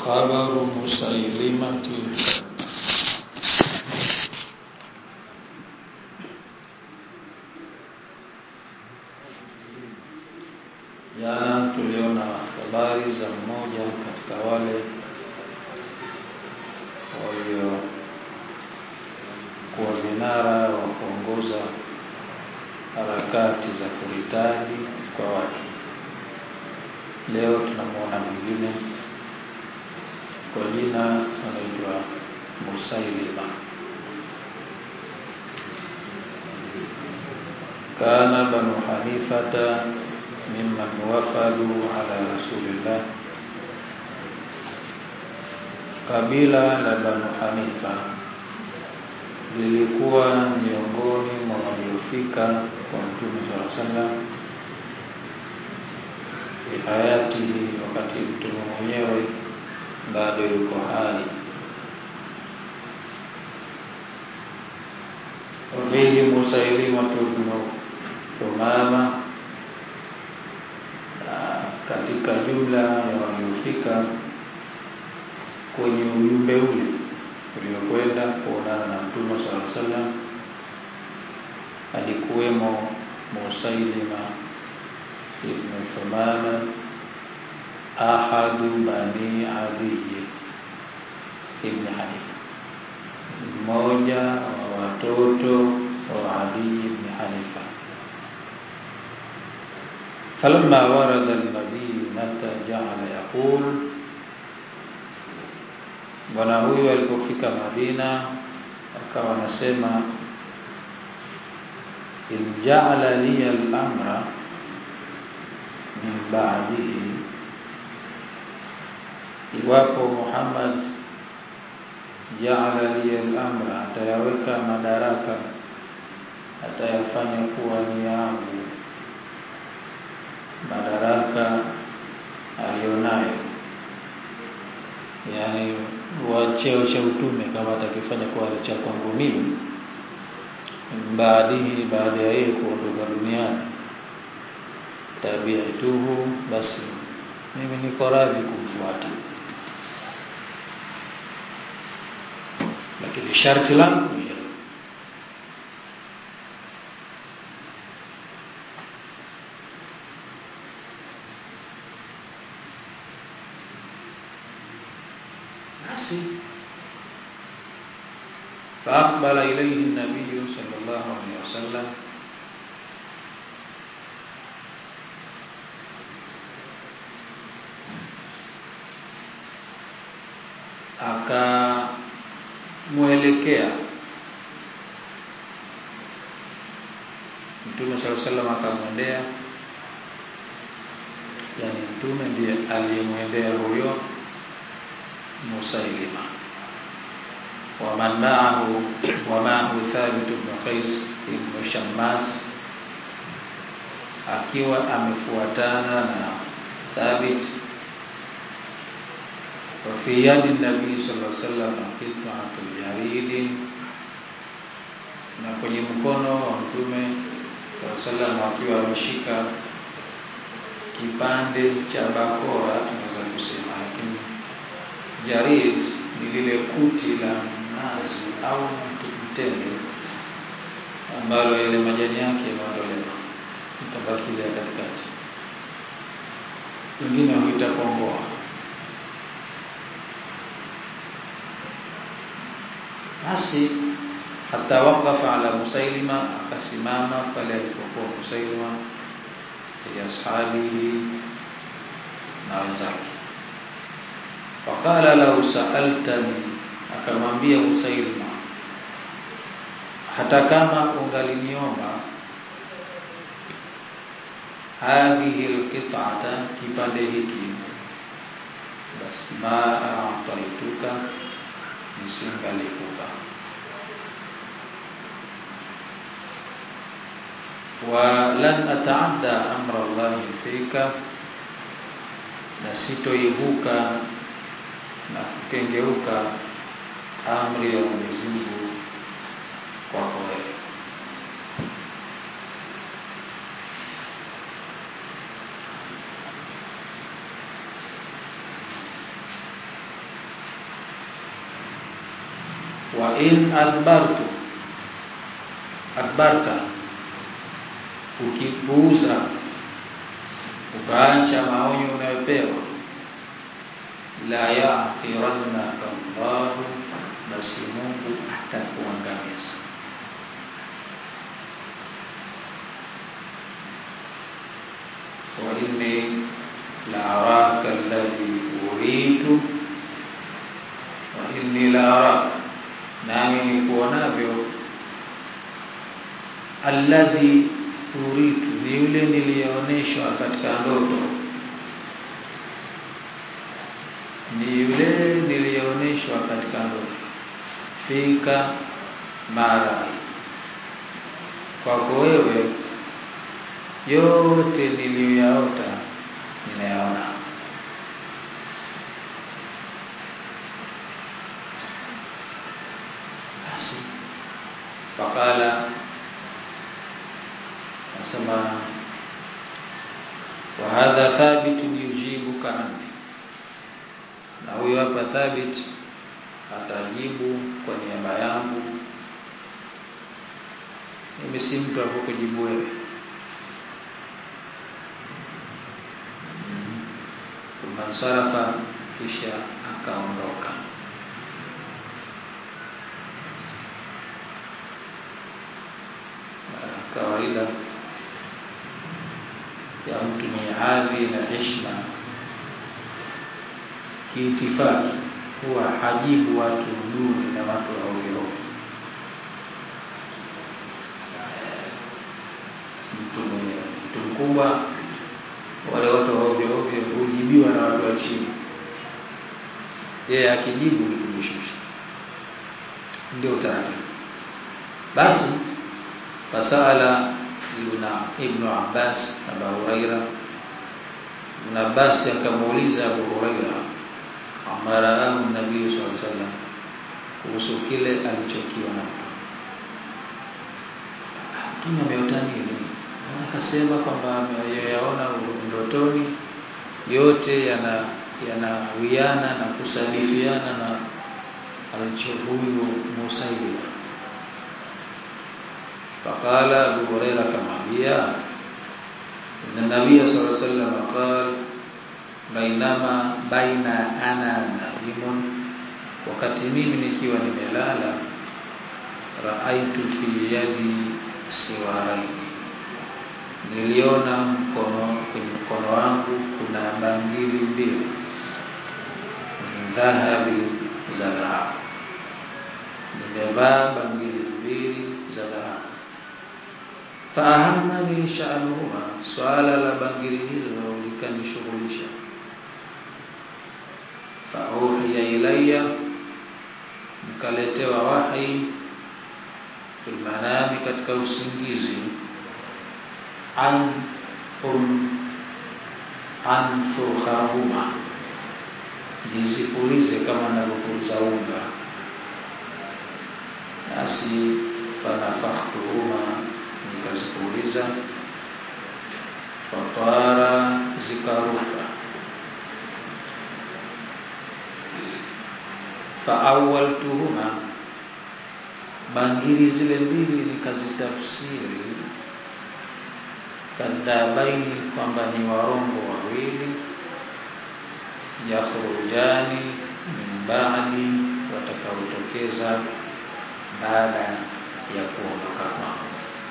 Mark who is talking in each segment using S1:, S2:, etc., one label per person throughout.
S1: خبر مسيلمة Jana tuliona habari za mmoja katika wale walio kuwa vinara wa kuongoza harakati za kuhitaji kwa watu. Leo tunamwona mwingine kwa jina anaitwa Musailima. Kana Banu Hanifata mimman wafadu ala Rasulillah, kabila la Banu Hanifa lilikuwa miongoni mwa waliofika kwa Mtume sallallahu alaihi wasallam fi hayatihi, wakati mtume mwenyewe bado yuko hai. Wafihi Musailimatu bnu Thumama, katika jumla ya waliofika kwenye ujumbe ule uliokwenda kuonana na Mtume sallallahu alaihi wasallam alikuwemo Musailima ibn Thumama ahadu bani Adi ibn Hanifa, mmoja wa watoto wa Adi ibn Hanifa. Falamma warada almadinata jaala yaqul, bwana huyu alipofika Madina akawa anasema in jaala liya al-amra min ba'dihi, iwapo Muhammad jaala liya al-amra, atayaweka madaraka, atayafanya kuwa ni yangu madaraka alionayo, yani wa cheo cha utume, kama atakifanya kuwa cha kwangu mimi, baadihi, baada ya yeye kuondoka duniani, tabiatuhu, basi mimi niko radhi kumfuata, lakini sharti langu ni basi faaqbala ilayhi nabiyu sallallahu alaihi wasallam, akamwelekea Mtume sallallahu alaihi wasallam, akamwendea, yani Mtume ndiye aliyemwendea huyo Musailima waman maahu wa maahu Thabit ibn Qais ibn Shammas, akiwa amefuatana na Thabit. Wa fi yadi nabii sallallahu alaihi wasallam qit'atul jarid, na kwenye mkono wa Mtume sallallahu alaihi wasallam akiwa ameshika kipande cha bakora, tunaweza kusema lakini jarid ni lile kuti la mnazi au mtende ambalo yale majani yake yameondolewa, itabaki ile ya katikati, wengine huita komboa. Basi hata waqafa ala Musailima, akasimama pale alipokuwa Musailima fi ashabihi na wenzake Faqala lau saaltani, akamwambia Musailima, hata kama ungaliniomba hadhihi alqit'ata, kipande hiki, basi ma a'taituka, nisingalikupa wa lan ata'adda amra Allahi fika, na sitoivuka na kukengeuka amri ya Mwenyezi Mungu kwako wewe. wa in adbartu adbarta ukipuuza ukaacha maonyo unayopewa la ya'tirannaka Allah basi Mungu atakuangamiza wa inni la araka alladhi uritu wa inni la araka nami nikuonavyo alladhi uritu ni yule niliyooneshwa katika ndoto ni yule niliyooneshwa katika ndoto fika mara kwako wewe yote niliyoyaota ninayaona basi wakala nasema wa hadha thabitun yujibuka anni na huyo hapa thabit atajibu kwa niaba yangu mimi si mtu wa kujibu wewe mansarafa kisha akaondoka kawaida ya mtu mwenye hadhi na heshima kiitifaki huwa hajibu watu duni na watu wa ovyo mtu mwenye mtu mkubwa wale watu wa ovyo ovyo hujibiwa na watu wa chini yeye akijibu ni kujishusha ndio utaratibu basi fasala ibn ibn Abbas Abu Huraira ibn Abbas akamuuliza Abu Huraira amaraahu nabii sallallahu alaihi wasallam kuhusu kile alichokiona mtu mtume ameota nini akasema kwamba ameyaona ndotoni yote yana yanawiana na kusadifiana na alicho huyu Musailima faqala Abu Huraira kamwambia inna nabiyya sallallahu alaihi wasallam qala bainama baina ana naimun wakati mimi nikiwa nimelala raaitu fi yadi siwaraini niliona mkono kwenye mkono wangu kuna bangili mbili dhahabi za dhahabu nimevaa bangili mbili za dhahabu fahamani sha'nuhuma swala la bangili hizo likanishughulisha fauhiya ilayya nikaletewa wahi fil manami katika usingizi an um an fukhahuma nizipulize kama navyopuliza unga nasi fanafakhtuhuma nikazipuliza fatara zikaruka faawaltuhuma bangili zile mbili nikazitafsiri kadhabaini kwamba ni warongo wawili yakhrujani min ba'di watakaotokeza baada ya kuondoka kwangu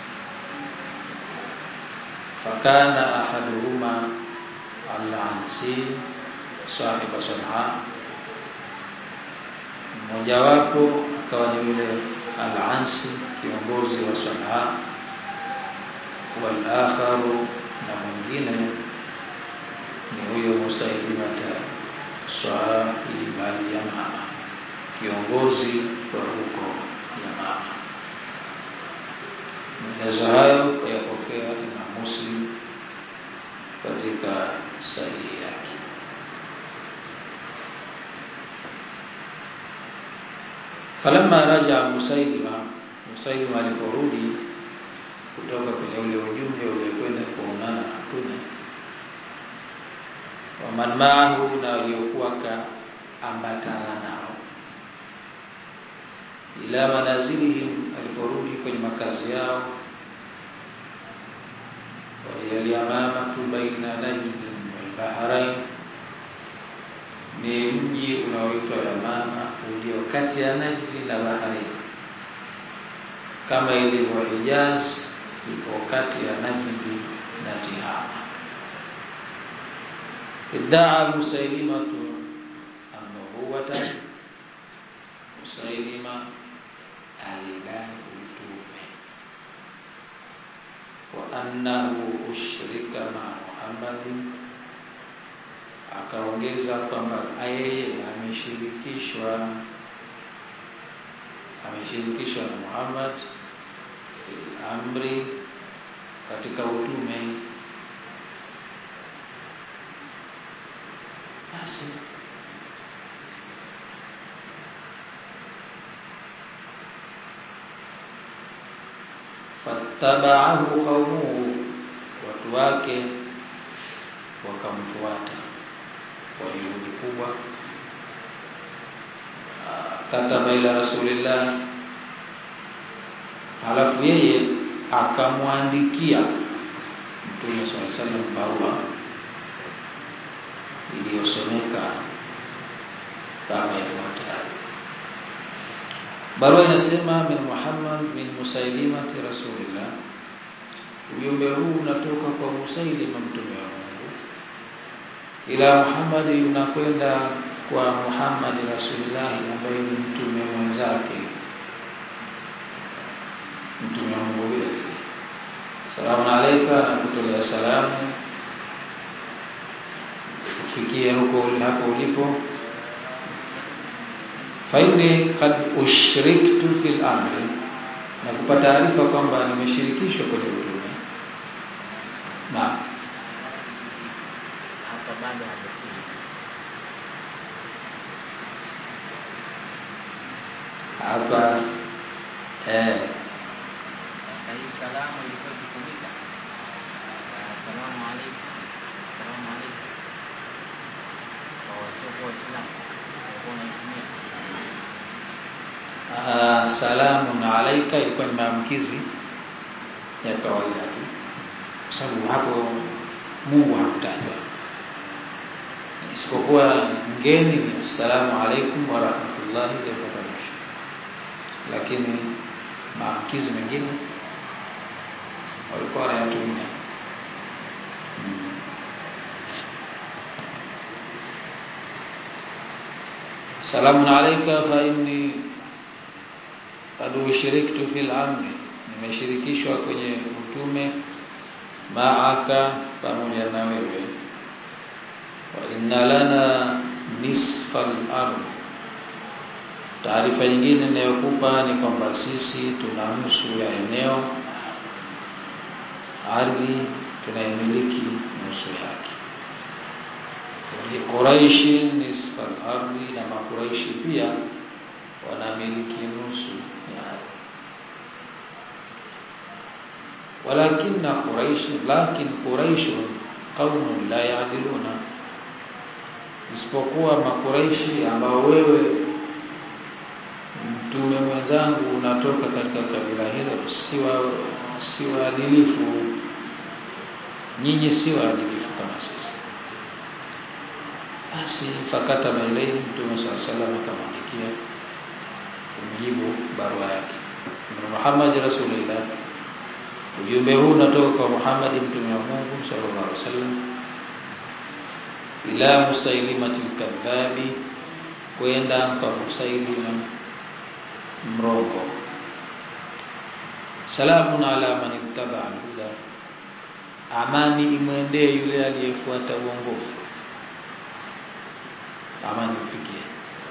S1: fakana ahaduhuma al-ansi sahiba sanaa mmojawapo akawa ni yule al-ansi kiongozi wa sanaa wal akharu na mwingine ni huyo Musailimata sahib al-Yamama kiongozi wa huko Yamama maelezo hayo yapokea Imam Muslim katika sahihi yake falamma raja Musailima Musailima aliporudi kutoka kwenye ule ujumbe uliokwenda kuonana na Mtume waman maahu na waliokuwa kaambatana nao ila manazilihim aliporudi kwenye makazi yao waliyamamatu baina najdin walbahrain ni mji unaoitwa Yamama ulio kati ya Najdi na Bahrain kama ilivyo Hijaz ipo kati ya Najdi na Tihama iddaa Musailimatu annubuwata Musailima alidai utume wa annahu ushrika ma Muhammadin akaongeza kwamba yeye ameshirikishwa ameshirikishwa na Muhammad amri katika utume basi fattabaahu qaumuhu watu wake wakamfuata kwa juhudi kubwa kataba ila rasulillah halafu yeye akamwandikia mtume swalla sallam barua iliyosomeka kama ifuatavyo barua inasema min Muhammad min musailimati rasulillah ujumbe huu unatoka kwa Musailima mtume wa Mungu ila Muhammad unakwenda kwa Muhammad rasulillah ambaye ni mtume mwenzake mtume wa Mungu vile vile salamu alayka na kutolea salamu ufikie huko hapo ulipo faini kad ushriktu fil amri na kupata taarifa kwamba nimeshirikishwa kwenye utume na
S2: hapa bado hajasili
S1: hapa eh,
S2: sasa hii salamu ilikuwa ikitumika assalamu alaikum assalamu alaikum kwa wasiokuwa waislamu walikuwa wanaitumia
S1: uh, salamun alaika ilikuwa ni maamkizi ya kawaida tu kwa sababu hapo Mungu hakutajwa isipokuwa ngeni ni assalamu alaikum wa rahmatullahi wa barakatuh lakini maamkizi mengine walikuwa wanayatumia hmm. salamun alayka fa inni qad ushiriktu fil amri nimeshirikishwa kwenye utume maaka pamoja na wewe wa inna lana nisfal ardh taarifa nyingine ninayokupa ni kwamba sisi tuna nusu ya eneo ardhi tunayemiliki nusu yake Quraishi nisfal ardhi na makuraishi pia wanamiliki nusu ya ardhi walakinna quraish lakin quraish qaumun la ya'diluna isipokuwa makuraishi ambao wewe mtume mwenzangu unatoka katika kabila hilo si wa si waadilifu nyinyi si waadilifu kama sisi basi fakata mailei mtume saa salam akamwandikia kumjibu barua yake Muhammad rasulillah ujumbe huu unatoka kwa Muhammad mtume wa Mungu sallallahu alaihi wasallam ila musailimatil kadhabi kwenda kwa musailima mrongo salamun ala man ittaba al-huda amani imwendee yule aliyefuata uongofu amani ifikie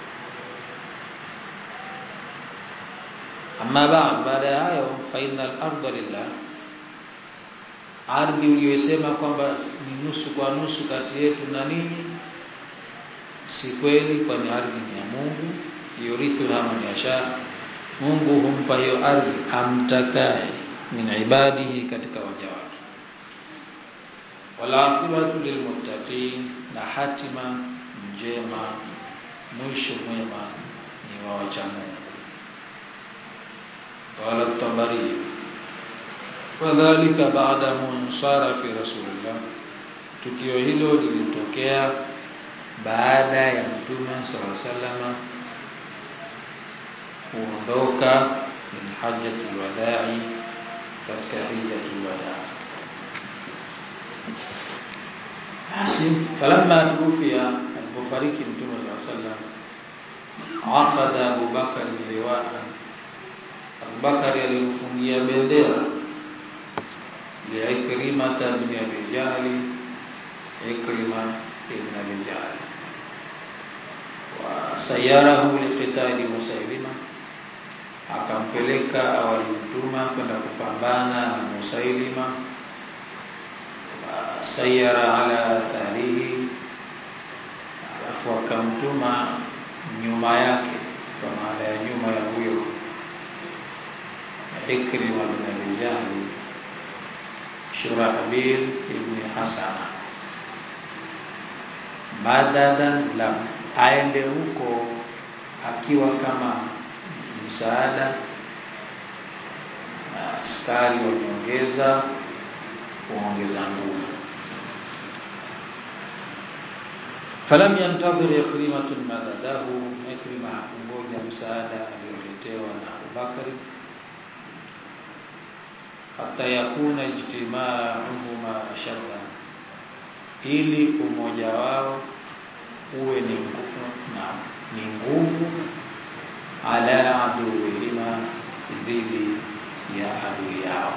S1: amma ba'd baada ya hayo fa innal arda lillah ardhi uliyosema kwamba ni nusu kwa nusu kati yetu na ninyi si kweli kwani ardhi ni ya Mungu yurithu man yasha Mungu humpa hiyo ardhi amtakaye min ibadihi katika waja wake wala akhiratu lilmuttaqin na hatima njema mwisho mwema ni wa wacha Mungu قال الطبري وذلك بعد منصرف رسول الله tukio hilo lilitokea baada ya mtume sala salama kuondoka min hajjatul wadai katika hijjatul wadaa basi falamma tuwfiya alipofariki mtume sala sallam aqada abubakar liwaan abubakar alimfungia bendera liikrimata bin abi jahli ikrima ibn abi jahli wa sayarahu liqitali musailima akampeleka awalimtuma kwenda kupambana na musailima wa sayara ala atharihi alafu akamtuma nyuma yake kwa maana ya nyuma ya huyo Ikrima bin Abi Jahl Shurahbil ibn Hasana madadan lam aende huko akiwa kama msaada na askari wameongeza kuongeza nguvu falam yantadhir ikrimatun madadahu ikrima hakungoja msaada alioletewa na Abubakari hata yakuna ijtimauhuma ashadda ili umoja wao uwe ni nguvu na ni nguvu ala aduwihima dhidi ya adui yao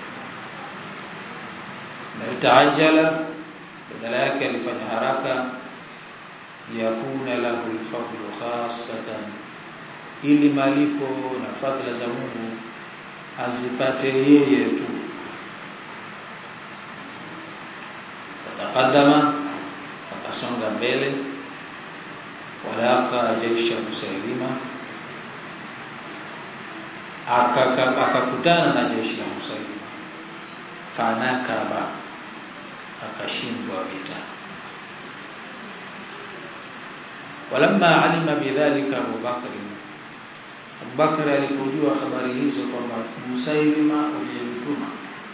S1: na taajala badala yake alifanya haraka yakuna lahu alfadlu khassatan ili malipo na fadhila za Mungu azipate yeye tu fataqaddama akasonga mbele walaqa jaisha musailima akakutana na jeshi la musailima fanakaba akashindwa vita walamma alima bidhalika Abu Bakr Abu Bakr alipojua habari hizo kwamba Musailima uliyemtuma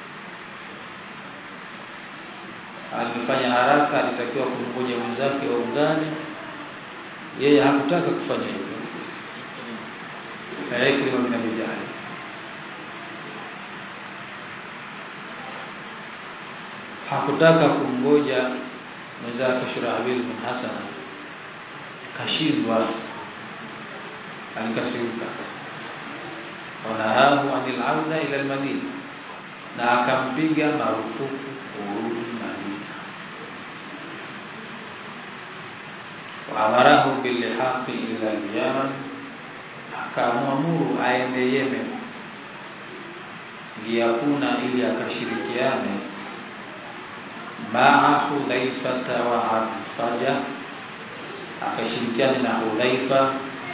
S1: alifanya haraka, alitakiwa kumngoja mwenzake waungane, yeye hakutaka kufanya hivyo. Ikrima bin Abi Jahl hakutaka kumngoja mwenzake Shurahbil bin Hasan, kashindwa alikasirika wanahahu anil auda ila almadina na akampiga marufuku kurudi Madina waamarahu bilihaqi ila alyaman akamwamuru aende Yemen liyakuna ili akashirikiane maa Hudhaifata wa Arfaja akashirikiane na Hudhaifa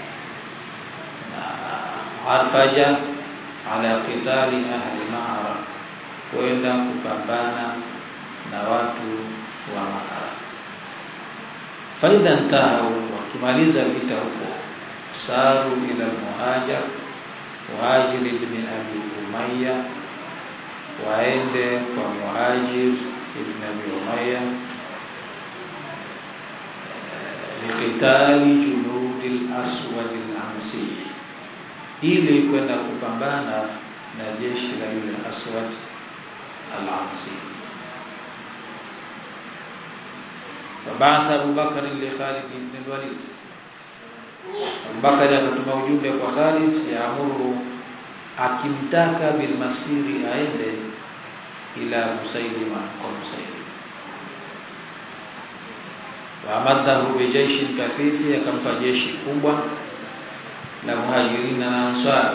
S1: Arfaja ala qitali ahli Ma'ara, kwenda kupambana na watu wa Ma'ara. Faidha ntahau, wakimaliza vita huko, saru ila Muhajir Muhajir ibn Abi Umayya, waende kwa Muhajir ibn Abi Umayya liqitali junudi al-aswad al-ansi ili kwenda kupambana na jeshi la yule Aswad al-Ansi. Wabaatha Abu Bakar li Khalid ibn al-Walid, Abu Bakar akatuma ujumbe kwa Khalid yaamuru, akimtaka bilmasiri aende ila Musailima, kwa Musailima. Waamadahu bijaishin kathifi, akampa jeshi kubwa la muhajirina na ansar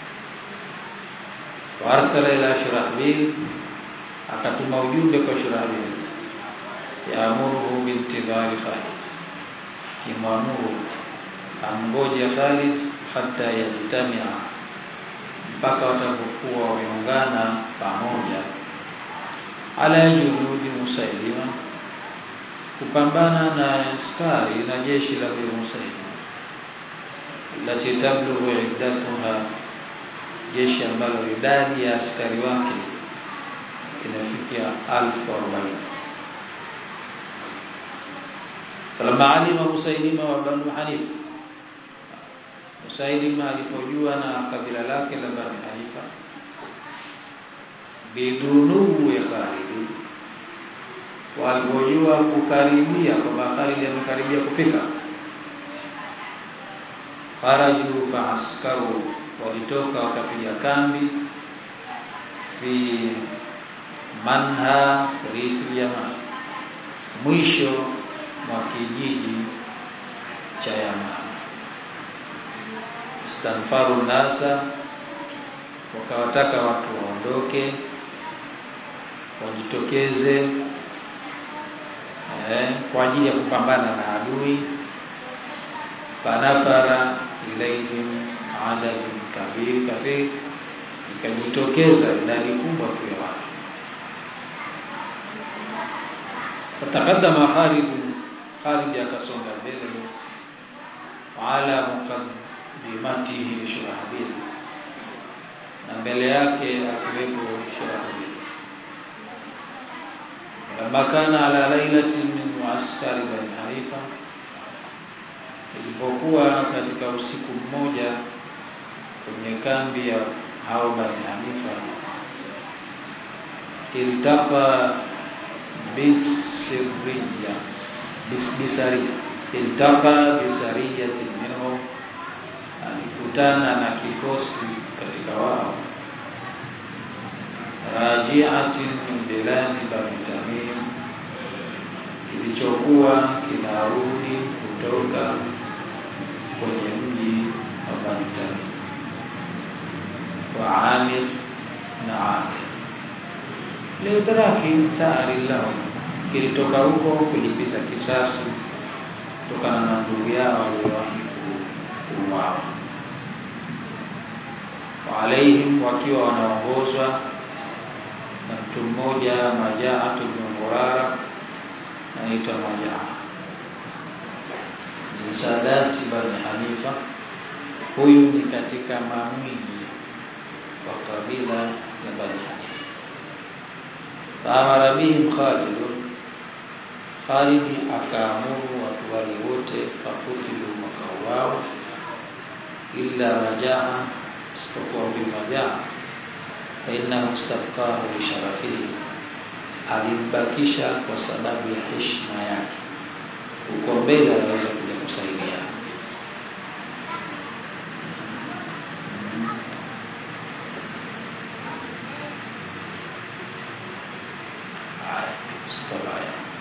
S1: wa arsala ila Shurahbil, akatuma ujumbe kwa Shurahbil yaamuruhu bintidhari Khalid, kimwamuru amgoje Khalid hata yajtamia, mpaka watapokuwa wameungana pamoja, ala junudi Musailima, kupambana na askari na jeshi la huyo Musailima lati tablughu iddatuha, jeshi ambalo idadi ya askari wake inafikia alfu arobaini falamma alima Musailima wa Banu Hanifa Musailima alipojua na kabila lake la Banu Hanifa bidunuhu ya Khalid walipojua kukaribia kwamba Khalid amekaribia kufika kharaju fa askaru walitoka wakapiga kambi fi manha rifi Yaman mwisho mwa kijiji cha Yaman istanfaru nasa wakawataka watu waondoke wajitokeze eh, kwa ajili ya kupambana na adui fanafara ilaihim adadun kabir kafir ikajitokeza idadi kubwa tu ya watu fatakadama Khalid Khalid akasonga mbele ala muqaddimatihi Shurahabil na mbele yake akiwepo Shurahabil lamma kana ala lailatin min muaskari Bani Hanifa ilipokuwa katika usiku mmoja kwenye kambi ya hao Bani Hanifa iltaqa bisirriya bisariya iltaqa bisariyatin minhum alikutana na kikosi katika wao rajiatin min biladi Bani Tamim kilichokuwa kinarudi kutoka kwenye mji wa Bani Tamim wa Amir na Amir liudraki thari lahum, kilitoka huko kulipiza kisasi kutokana na ndugu yao waliowahi kuuawa. Wa alaihim, wakiwa wanaongozwa na mtu mmoja Majaatu bin Murara, anaitwa Majaa min sadati Bani Hanifa. Huyu ni katika mamwiji wa kabila la Bani Hanifa. Faamara bihim Khalid, Khalidi akaamuru watu wale wote fakutilu, wakauawa, illa Majaa, isipokuwa huyu Majaa, fainnahu istabqahu lisharafihi, alimbakisha kwa sababu ya heshima yake, huko mbele anaweza kuja kusaidia. Haya, sitobaya